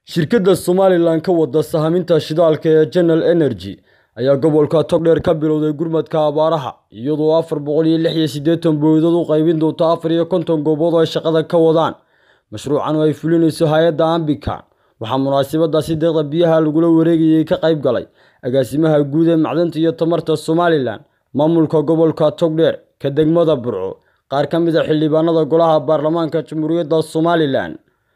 shirkadda somalilan ka wada sahaminta shidaalka ee general energy ayaa gobolka togdheer ka bilowday gurmadka abaaraha iyadoo afar boqol iyo lix iyo siddeetan booydood u qaybin doonto afar iyo konton goobood oo ay shaqada ka wadaan mashruucan oo ay fulinayso hay-adda ambikan waxaa munaasabadaasi deeqda biyaha lagula wareegayay ka qayb galay agaasimaha guud ee macdanta iyo tamarta somalilan maamulka gobolka togdheer ka degmada burco qaar ka mid a xildhibaanada golaha baarlamaanka jamhuuriyadda somalilan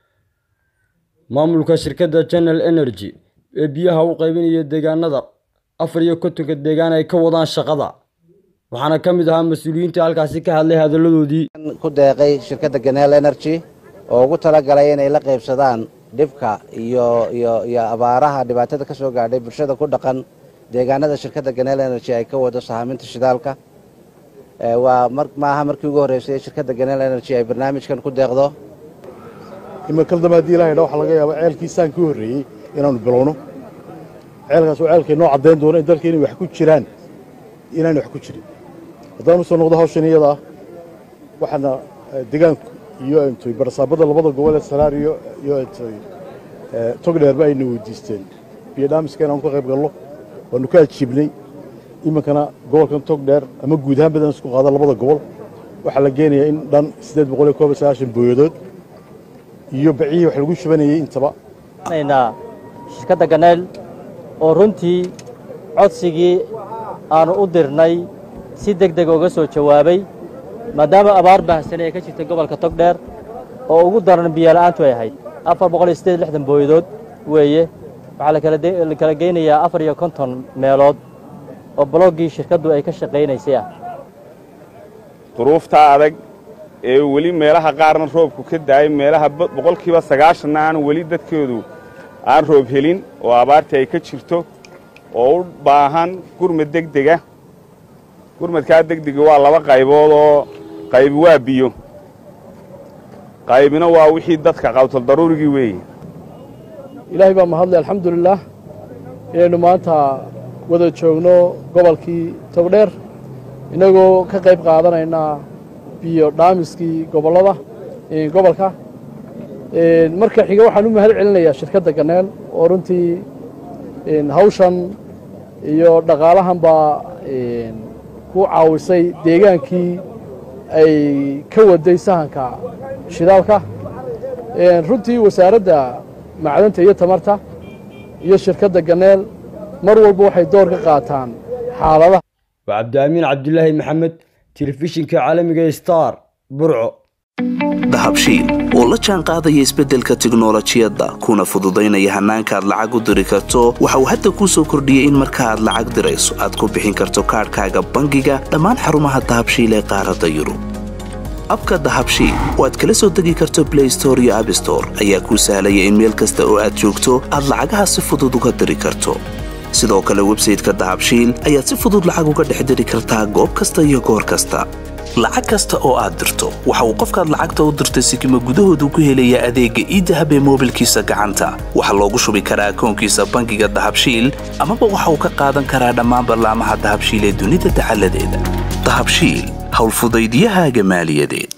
maamulka shirkadda general energy ee biyaha u qaybinaya deegaanada afar iyo kontonka deegaan ay ka wadaan shaqada waxaana ka mid ahaa mas-uuliyiintii halkaasi ka hadlay hadalladoodii ku deeqay shirkadda ganel energy oo ugu talagalay inay la qaybsadaan dhibka iyo iyo iyo abaaraha dhibaatada ka soo gaadhay bulshada ku dhaqan deegaanada shirkadda ganel energy ay ka wado sahaminta shidaalka waa maaha markii ugu horreysay shirkadda ganel energy ay barnaamijkan ku deeqdo imakaldama haddii ilahay dha waxaa laga yaaba ceelkiisaan ka horreeyey inaannu bilowno ceelkaas oo ceelkay noo caddayn doono in dalka inay wax ku jiraan inaanay wax ku jirin haddaan u soo noqdo hawshan iyada ah waxaana degaanku iyo intoy barasaabadda labada gobol ee saraar iyo iyo intoy togdheerba ayna weydiisteen biyo dhaamiska inaanu ka qayb galno waannu ka ajiibnay iminkana gobolkan togdheer ama guud ahaan badan isku qaada labada gobol waxaa la geenayaa in dhan siddeed boqol iyo koob iyo sagaashan booyadood iyo baciyihii wax lagu shubanayey intaba shirkadda ganeel oo runtii codsigii aannu u dirnay si deg deg uga soo jawaabay maadaama abaar baahsane ee ka jirtay gobolka togdheer oo ugu daran biyola'aantu ay ahayd afar boqol iyo siddeed lixdan booyadood weeye waxaa la kala geynayaa afar iyo konton meelood oo bologgii shirkaddu ay ka shaqaynaysay ah duruuftaa adag ee weli meelaha qaarna roobku ka daayay meelaha boqolkiiba sagaashanna aan weli dadkoodu aan roob helin oo abaartii ay ka jirto oo u baahan gurmad degdega gurmadkaa degdega waa laba qaybood oo qaybi waa biyo qaybina waa wixii dadka qawtal daruurigii weeye ilaahay baa mahadlay alxamdulilaah inaynu maanta wada joogno gobolkii togdheer innagoo ka qayb qaadanaynaa biyo dhaamiskii gobollada gobolka marka xiga waxaan u mahad celinayaa shirkadda ganeel oo runtii hawshan iyo dhaqaalahanbaa ku caawisay deegaankii ay ka waday sahanka shidaalka runtii wasaaradda macdanta iyo tamarta iyo shirkadda ganeel mar walba waxay door ka qaataan xaaladaha waa cabdiamiin cabdilaahi maxamed telefishinka caalamiga star burco dahabshiil oo la jaan qaadaya isbeddelka tiknolojiyadda kuna fududaynaya hannaanka aad lacag u diri karto waxa uu hadda kuu soo kordhiyey in marka aad lacag dirayso aad ku bixin karto kaadhkaaga bangiga dhammaan xarumaha dahabshiil ee qaaradda yurub abka dahabshiil oo aad kala soo degi karto blay store iyo abstore ayaa kuu sahlaya in meel kasta oo aad joogto aad lacagaha si fudud uga diri karto sidoo kale websayteka dahabshiil ayaad si fudud lacag uga dhex diri kartaa goob kasta iyo goor kasta lacag kasta oo aad dirto waxa uu qofkaad lacagta u dirtay sikima gudahoodu ku helayaa adeegga iidahab ee moobilkiisa gacanta waxaa loogu shubi karaa akoonkiisa bangiga dahabshiil amaba waxa uu ka qaadan karaa dhammaan ballaamaha dahabshiil ee dunida dacaladeeda dahabshiil howlfudaydiyahaaga maaliyadeed